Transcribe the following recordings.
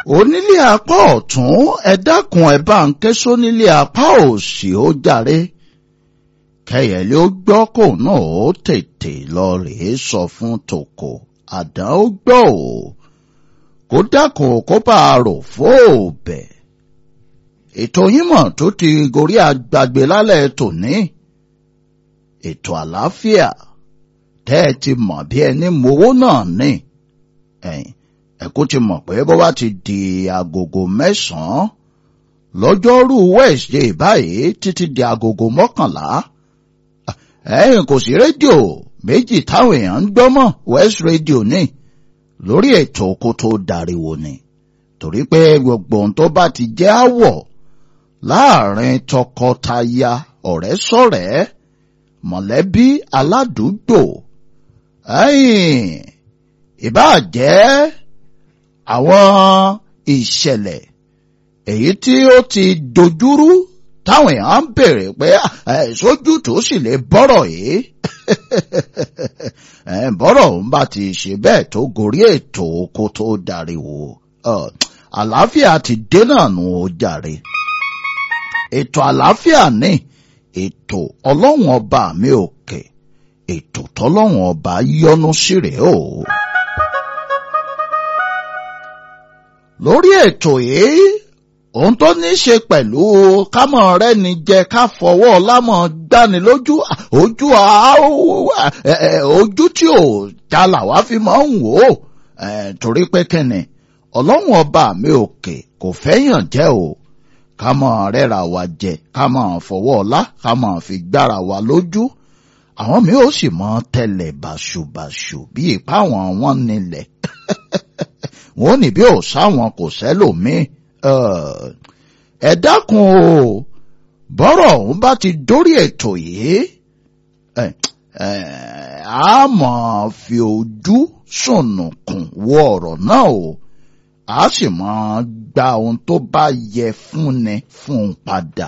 onílé apá ọ̀tún ẹ dákun ẹ bá ń ké sónílé apá òsì ó jàre kẹyẹlé ó gbọ́ kó náà ó tètè lọ rèé sọ fún tòkò àdán ó gbọ́ ò kó dákun kó bá a rò fóòbẹ ètò yín mọ̀ tó ti gorí agbàgbé lálẹ́ tòní ètò àlàáfíà tẹ́ ẹ ti mọ̀ bí ẹni mowó náà ní ẹ̀yìn ẹ̀kú ti mọ̀ pé bó bá ti di agogo mẹ́sàn-án lọ́jọ́rú Wednesday báyìí títí di agogo mọ́kànlá ẹ̀yìn kò sí rédíò méjì táwọn èèyàn ń gbọ́ mọ́ West Radio ní lórí ètò kó tó dariwo ni torí pé gbogbo ohun tó bá ti jẹ́ àwọ̀ láàrin tọkọtaya ọ̀rẹ́ sọ̀rẹ́ mọ̀lẹ́bí aládùúgbò ẹ̀yìn ìbáà jẹ́ àwọn ìṣẹ̀lẹ̀ èyí tí ó ti dojúrú táwọn èèyàn ń bèèrè pé sójú tó sì lè bọ́rọ̀ yìí bọ́rọ̀ òun bá ti ṣe bẹ́ẹ̀ tó gorí ètò kó tó dariwo àlàáfíà ti dé náà nù ó jàre ètò àlàáfíà ní ètò ọlọ́run ọba mi òkè ètò tọ́lọ́run ọba yọ́nú sí rèé o. lórí ètò yìí ohun tó ní ṣe pẹ̀lú kámọ̀ rẹ ni jẹ ká fọwọ́ lámọ̀ gbani lójú ojú ojú tí ò já làwa fi máa ń wò ó torí pé kẹ́ni ọlọ́run ọba mi òkè kò fẹ́yàn jẹ́ o kámọ̀ rẹ́ra wa jẹ kámọ̀ fọwọ́ ọlá kámọ̀ fi gbára wa lójú àwọn mi ò sì mọ tẹlẹ bàṣubàṣu bí ipá wọn wọn nílẹ̀ wọn ò ní bí ò sáwọn kò sẹ́lòmíì ẹ dákun o bọ́rọ̀ ọ̀hún bá ti dórí ètò yìí a máa fi ojú sùnùkùn wo ọ̀rọ̀ náà o a sì máa gba ohun tó bá yẹ fúnni fún un padà.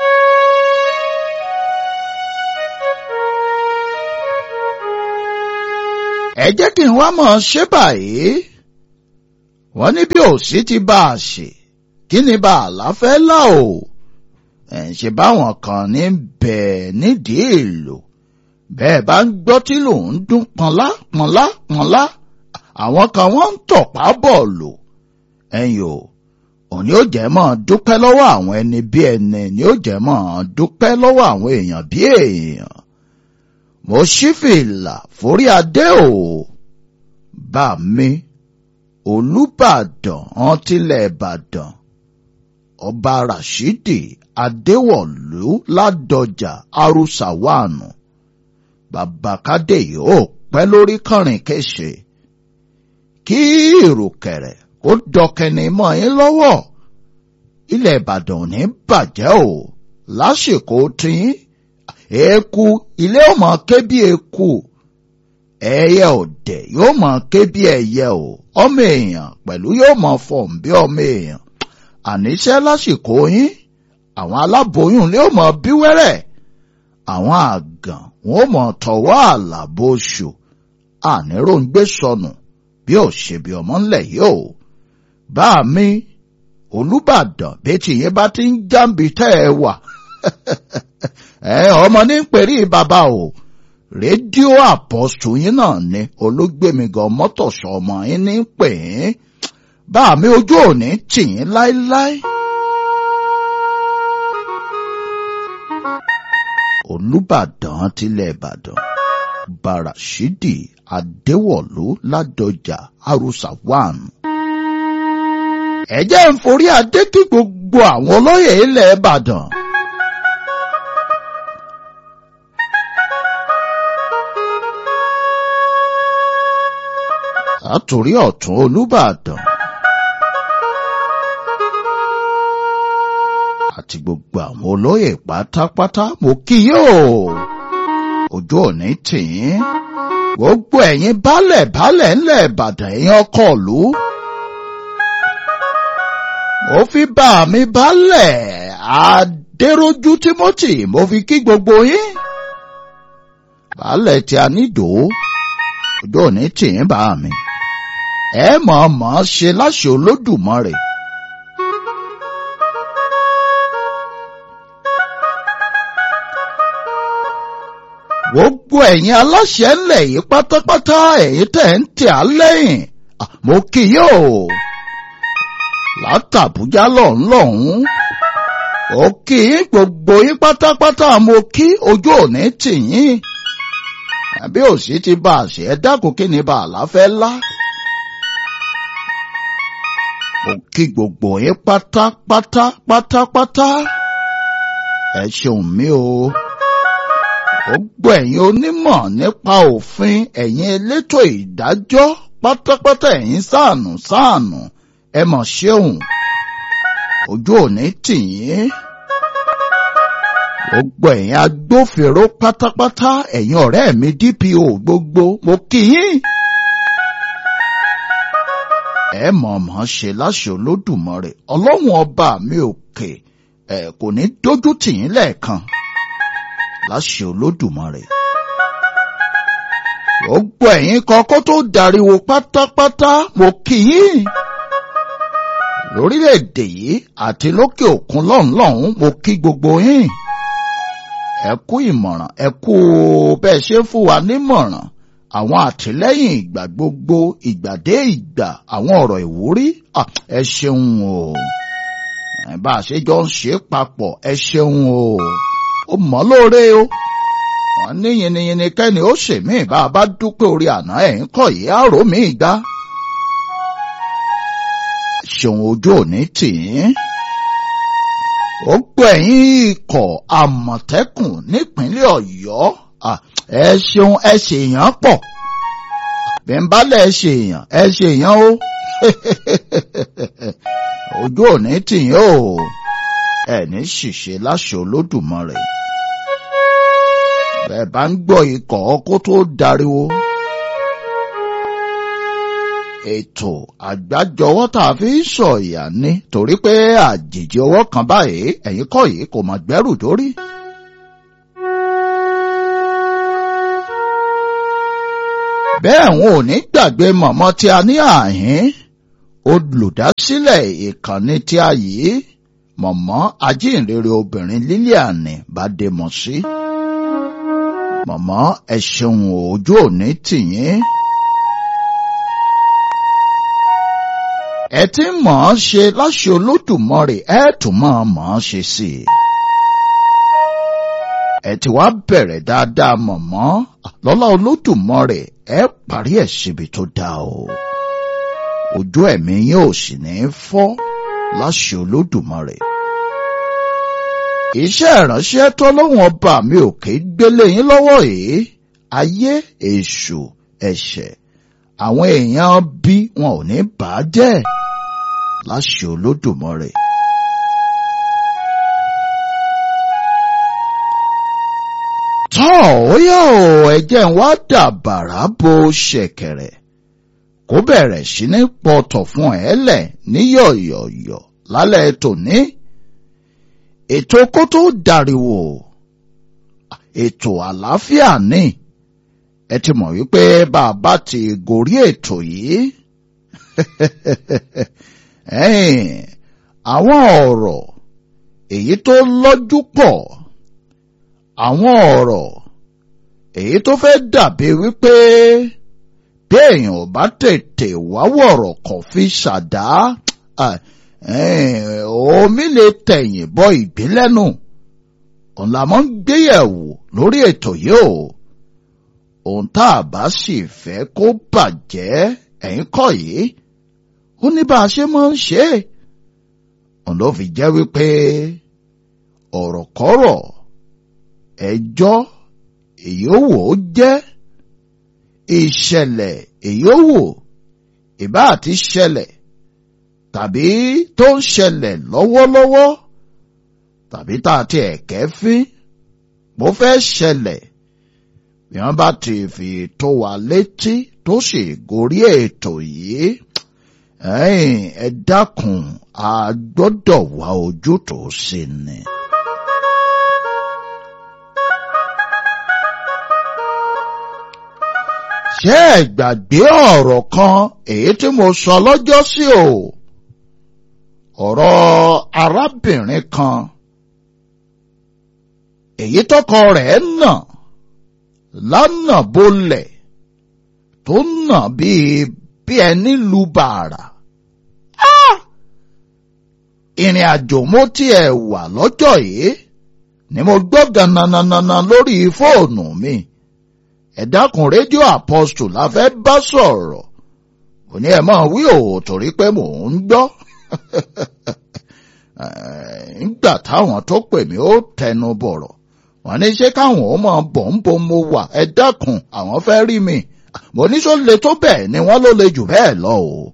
ẹ jẹ́ kí n wá mọ̀ ṣé báyìí wọ́n ní bí òsì ti bá a ṣe kí ni bá a láfẹ́ là o ẹ̀ ṣe báwọn kan ní bẹ́ẹ̀ nídìí èlò bẹ́ẹ̀ bá ń gbọ́ tí lòun ń dún pọnlá pọnlá pọnlá àwọn kan wọ́n ń tọ̀pá bọ́ọ̀lù ẹ̀yìn o òní ó jẹ́ mọ́ dúpẹ́ lọ́wọ́ àwọn ẹni bí ẹni ni ó jẹ́ mọ́ dúpẹ́ lọ́wọ́ àwọn èèyàn bí èèyàn mo ṣí fìlà forí adé o bá mi olùbàdàn ọtílẹ̀ ìbàdàn ọba rashidi adéwọ̀lú ládọjà arúsàwánù bàbákádé yóò pẹ́ lórí kọrin kéṣe kí ìrùkẹ̀rẹ̀ kó dọkẹni mọ́ yín lọ́wọ́ ilẹ̀ ìbàdàn ò ní bàjẹ́ o lásìkò tiyín eku ilé ò mọ ké bí eku ẹyẹ ọdẹ yóò mọ ké bí ẹyẹ o ọmọ èèyàn pẹ̀lú yóò mọ fọ̀n bí ọmọ èèyàn àníṣe lásìkò yín àwọn aláboyún lé mọ bí wẹ́rẹ́ àwọn àgàn wọn ò mọ tọwọ́ àlàbòṣù àníròǹgbé sọnù bí ò ṣe bí ọmọ ńlẹ̀ yìí o bá mi olùbàdàn bí tìyẹn bá ti ń jáǹbi tẹ́ ẹ wà ẹ ọmọ ní pèrí bàbá o rédíò àpọ́sù yín náà ni olóògbémigan mọ́tòṣọ́ ọmọ yín ní pè é bá mi ojú òní tì yín láéláé. olùbàdàn tilẹ̀ ìbàdàn barashidi adéwọ̀lú ládọjà arúsà one. ẹ jẹ́ ń forí adé kí gbogbo àwọn olóyè ilẹ̀ ìbàdàn. àtòrí ọ̀tún olùbàdàn. àti gbogbo àwọn olóyè pátápátá mo kí yóò ojú òní tì í gbogbo ẹ̀yin baálẹ̀ baálẹ̀ ńlẹ̀ ìbàdàn ẹ̀yin ọkọ̀ ìlú. mo fi bá mi baálẹ̀ adéròjú timothy mo fi kí gbogbo yín. baálẹ̀ tí a nídò ojú òní tì í bá mi ẹ mọ̀ọ́mọ̀ ṣe láṣẹ Olódùmarè. gbogbo ẹ̀yin aláṣẹ ńlẹ̀ yìí pátápátá ẹ̀yin tẹ̀ ń tẹ̀ á lẹ́yìn mo kí yóò látàbújá lọ́hùn-lọ́hùn ó kí yín gbogbo yín pátápátá mo kí ojú òní tì yín àbí òsì ti bá a ṣe ẹ dákun kí ni bá a láfẹ́ lá. mo kí gbogbo yín pátápátá pátápátá ẹ ṣeun mi o gbogbo ẹ̀yin onímọ̀ nípa òfin ẹ̀yin elétò ìdájọ́ pátápátá ẹ̀yin sáànù sáànù ẹ mọ̀ ṣeun ojú òní tì yín gbogbo ẹ̀yin agbófinró pátápátá ẹ̀yin ọ̀rẹ́ mi DPO gbogbo mo kí yín ẹ mọ̀ mọ̀ ṣe láṣẹ Olódùmarè ọlọ́run ọba mi òkè ẹ kò ní dójú tì yín lẹ́ẹ̀kan láṣẹ Olódùmarè gbogbo ẹ̀yin kan kó tó dariwo pátápátá mo kí yín lórílẹ̀‐èdè yìí àti lókè òkun lọ́hùn-lọ́hùn mo kí gbogbo yín ẹ kú ìmọ̀ràn ẹ kú bẹ́ẹ̀ ṣe ń fún wa nímọ̀ràn àwọn àtìlẹ́yìn ìgbà gbogbo ìgbà dé ìgbà àwọn ọ̀rọ̀ ìwúrí ẹ ṣeun o bá a ṣe jọ ń ṣe papọ̀ ẹ ṣeun o ó mọ́ lóore o wọ́n ní yìnyínyìnyín kẹ́ni ó ṣèmí bá a bá dúpẹ́ orí àná ẹ̀ ń kọ̀ yìí àrò mi gbá ṣeun ojú òní tì í. ó gbọ́ ẹ̀yìn ikọ̀ àmọ̀tẹ́kùn nípínlẹ̀ ọ̀yọ́ ẹ ṣeun ẹ ṣèyàn pọ̀ bí n bá lẹ̀ ṣèyàn ẹ ṣèyàn o ojú òní tì í o ẹ ní ṣìṣe láṣẹ olódùmarè bẹ́ẹ̀ bá ń gbọ́ ikọ̀ kó tó dariwo ètò àgbájọwọ́ tá a fi ń sọ ìyá ni torí pé àjèjì ọwọ́ kan báyìí ẹ̀yin kọ́ yìí kò mọ̀ gbẹ́rù dórí. bẹ́ẹ̀ wọn ò ní gbàgbé mọ̀mọ́ tí a ní àhín olùdásílẹ̀ ìkànnì tí a yìí mọ̀mọ́ ajínrere obìnrin Lílíànì Bádémọ̀sí. mọ̀mọ́ ẹ ṣeun ojú òní tìyín. ẹ ti mọ̀ ọ́n ṣe láṣẹ Olódùmarè ẹ tún mọ̀ ọ́n mọ̀ ọ́n ṣe sí i. ẹ ti wá bẹ̀rẹ̀ dáadáa mọ̀mọ́ lọ́lá Olódùmarè ẹ parí ẹ̀ síbi tó dáa o. ojú ẹ̀mí yín ò sì ní fọ́ láṣẹ Olódùmarè. iṣẹ́ ìránṣẹ́ tọ́lọ́wọ́n ọba mi ò ké gbélé yín lọ́wọ́ yìí ayé èṣù ẹ̀ṣẹ̀ àwọn èèyàn bí wọn ò ní bà á jẹ́ láṣẹ Olódùmarè. tọ́ ó yá o ẹ̀jẹ̀ ń wá dàbàrà bo ṣẹ̀kẹ̀rẹ̀ kó bẹ̀rẹ̀ sí ní pọ̀tọ̀ fún ẹ lẹ̀ ní yọ̀yọ̀yọ̀ lálẹ́ tòní. ètò kó tó dàríwò ètò àlàáfíà ní ẹ ti mọ̀ wípé bàbá ti gorí ètò yìí àwọn ọ̀rọ̀ èyí tó lọ́jú pọ̀ àwọn ọ̀rọ̀ èyí tó fẹ́ dàbí wípé bí èèyàn ò bá tètè wáwọ̀rọ̀ kàn fi ṣàdá omi lè tẹ̀yìn bọ ìgbélẹ́nu ọ̀la mọ́ ń gbéyẹ̀wò lórí ètò yìí o ohun tá a bá sì fẹ́ kó bàjẹ́ ẹ̀yìn kọ́ yìí ó ní bá a ṣe máa ń ṣe é òun ló fi jẹ́ wípé ọ̀rọ̀kọ́rọ̀ ẹjọ́ èyí ó wò ó jẹ́ ìṣẹ̀lẹ̀ èyí ó wò ìbá àti ṣẹlẹ̀ tàbí tó ń ṣẹlẹ̀ lọ́wọ́lọ́wọ́ tàbí tá a ti ẹ̀kẹ́ fín bó fẹ́ ṣẹlẹ̀ bí wọ́n bá ti fi tó wa létí tó sì gorí ètò yìí ẹ dákun a gbọ́dọ̀ wá ojútùú sí ni. ṣé ẹ gbàgbé ọ̀rọ̀ kan èyí tí mo sọ lọ́jọ́ sí o ọ̀rọ̀ arábìnrin kan èyí tọkọ rẹ̀ nà lánà bolẹ̀ tó nà bíi bí ẹni lu bàrà. ìrìn àjò mo tiẹ̀ wà lọ́jọ́ yìí ni mo gbọ́ gananana lórí fóònù mi ẹ dákun rédíò apostle la fẹ́ bá sọ̀rọ̀ kò ní ẹ máa wí òwò torí pé mò ń gbọ́ nígbà táwọn tó pè mí ó tẹnu bọ̀rọ̀ wọ́n ní ṣé káwọn ó máa bọ̀ ń bo mo wà ẹ dákun àwọn fẹ́ rí mi mo ní sọ le tó bẹ́ẹ̀ ni wọ́n ló le jù bẹ́ẹ̀ lọ o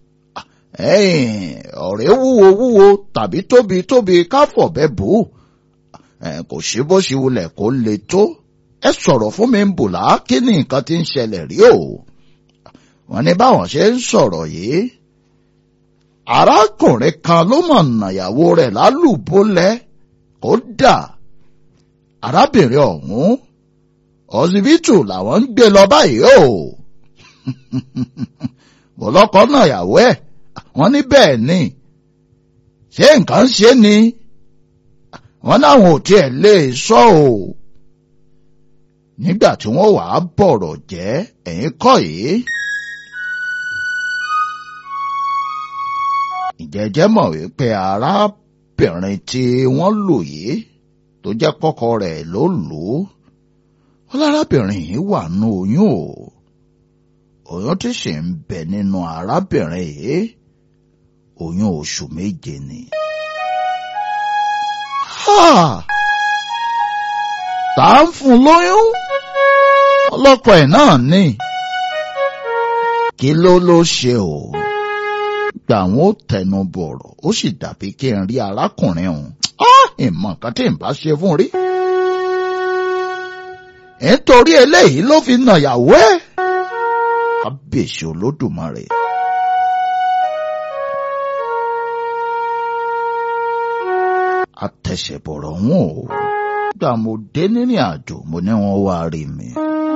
ọ̀rẹ́ wúwo wúwo tàbí tóbi tóbi káfọ̀bẹ́ bò ó kò sí bó ṣe wulẹ̀ kó le tó ẹ sọ̀rọ̀ fún mi ń bùlá kí ni nǹkan tí ń ṣẹlẹ̀ rí o wọ́n ní báwọn ṣe ń sọ̀rọ̀ yìí arákùnrin kan ló mọ̀ nàyàwó rẹ̀ lálùbọ́lẹ̀ kódà arábìnrin ọ̀hún ọsibítù làwọn ń gbé lọ báyìí o bọ̀lọ́kọ́ nàyàwó ẹ̀ wọ́n ní bẹ́ẹ̀ ni ṣé nǹkan ṣe ni wọ́n láwọn ò tiẹ̀ lè sọ o nígbà tí wọ́n wàá bọ̀rọ̀ jẹ́ ẹ̀yìn kọ́ yìí. ìjẹ́jẹ́ mọ̀ wípé arábìnrin tí wọ́n lò yìí tó jẹ́ kọ́kọ́ rẹ̀ ló lò ó wọ́n lárábìnrin yìí wà nù oyún o oyún tí sì ń bẹ nínú arábìnrin yìí oyún oṣù méje ni. tá ń fún lóyún ọlọ́kọ ẹ̀ náà ní kí ló ló ṣe o gbà wọn ó tẹnu bọ̀rọ̀ ó sì dàbí kí n rí arákùnrin ọ̀hún ìmọ̀ nǹkan tí n bá ṣe fún rí. nítorí eléyìí ló fi nàyàwó ẹ̀ kábíyèsí olódùmarè. àtẹ̀sẹ̀bọ̀rọ̀ wọn o gbà mo dé nírìn àjò mo ní wọn wá rí mi.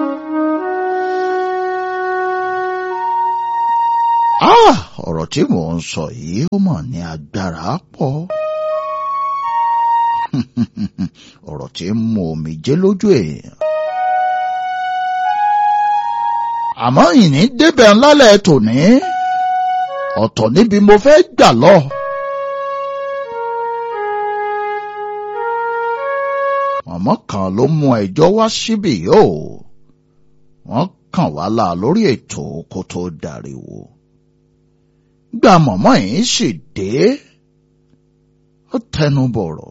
ọ̀rọ̀ tí mò ń sọ yìí ó mọ̀ ní agbára pọ̀. ọ̀rọ̀ tí ń mú omijé lójú èèyàn. àmọ́ ìní débẹ̀ ńlálẹ̀ tòní ọ̀tọ̀ níbi mo fẹ́ gbà lọ. mọ̀mọ́ kan ló mú ẹjọ́ wá síbí yóò wọ́n kàn wá là lórí ètò kó tó dariwo. gbà mọ̀mọ́ yìí sì dé ó tẹnu bọ̀rọ̀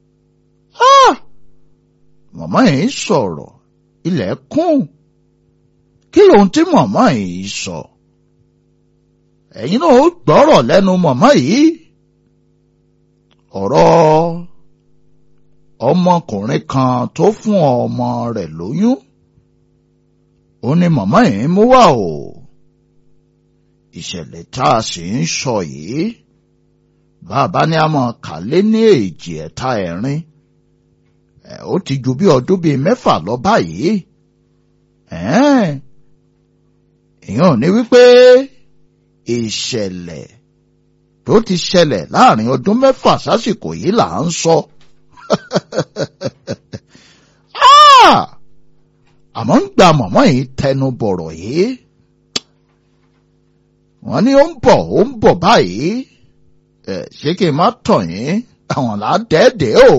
màmá yìí sọ̀rọ̀ ilẹ̀ kún kí lóhun tí màmá yìí sọ ẹ̀yin náà ó gbọ́rọ̀ lẹ́nu màmá yìí ọ̀rọ̀ ọmọkùnrin kan tó fún ọmọ rẹ̀ lóyún ó ní màmá yìí mú wá o ìṣẹ̀lẹ̀ tá a sì ń sọ yìí bàbá ní a mọ̀ kálé ní èjì ẹ̀ta ẹ̀rin ó ti ju bí ọdún bíi mẹ́fà lọ báyìí èèyàn ò ní wípé ìṣẹ̀lẹ̀ tó ti ṣẹlẹ̀ láàrin ọdún mẹ́fà sásìkò yìí là ń sọ. àmọ́ ń gba mọ̀mọ́ yìí tẹnu bọ̀rọ̀ yìí wọ́n ní ó ń bọ̀ ó ń bọ̀ báyìí ṣé kí n má tàn yín àwọn là á dẹ́ẹ̀dẹ́ o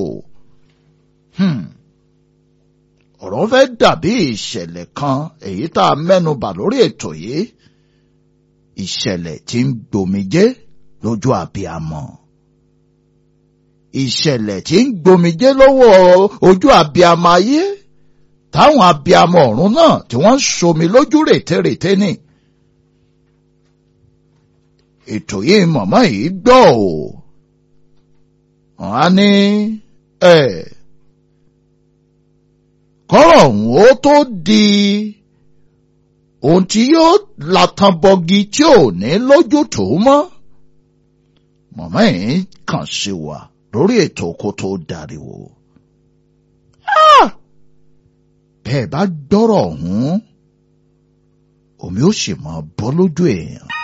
ọ̀rọ̀ fẹ́ dàbí ìṣẹ̀lẹ̀ kan èyí tá a mẹ́nubà lórí ètò yìí ìṣẹ̀lẹ̀ tí ń gbomijé lójú àbíamọ ìṣẹ̀lẹ̀ tí ń gbomijé lọ́wọ́ ojú àbíamọ ayé táwọn àbíamọ ọ̀run náà tí wọ́n ń somi lójú rètérètè ni ètò yìí mọ̀mọ́ yìí gbọ́ ò wọ́n á ní ẹ̀ kọ́rọ̀ ọ̀hún ó tó di ohun tí yóò latan bọgi tí ò ní lójútùú mọ́ mọ̀mọ́ yìí kàn sí wa lórí ètò kó tó dariwo. bẹ́ẹ̀ bá gbọ́rọ̀ ọ̀hún omi ó sì máa bọ́ lójú èèyàn.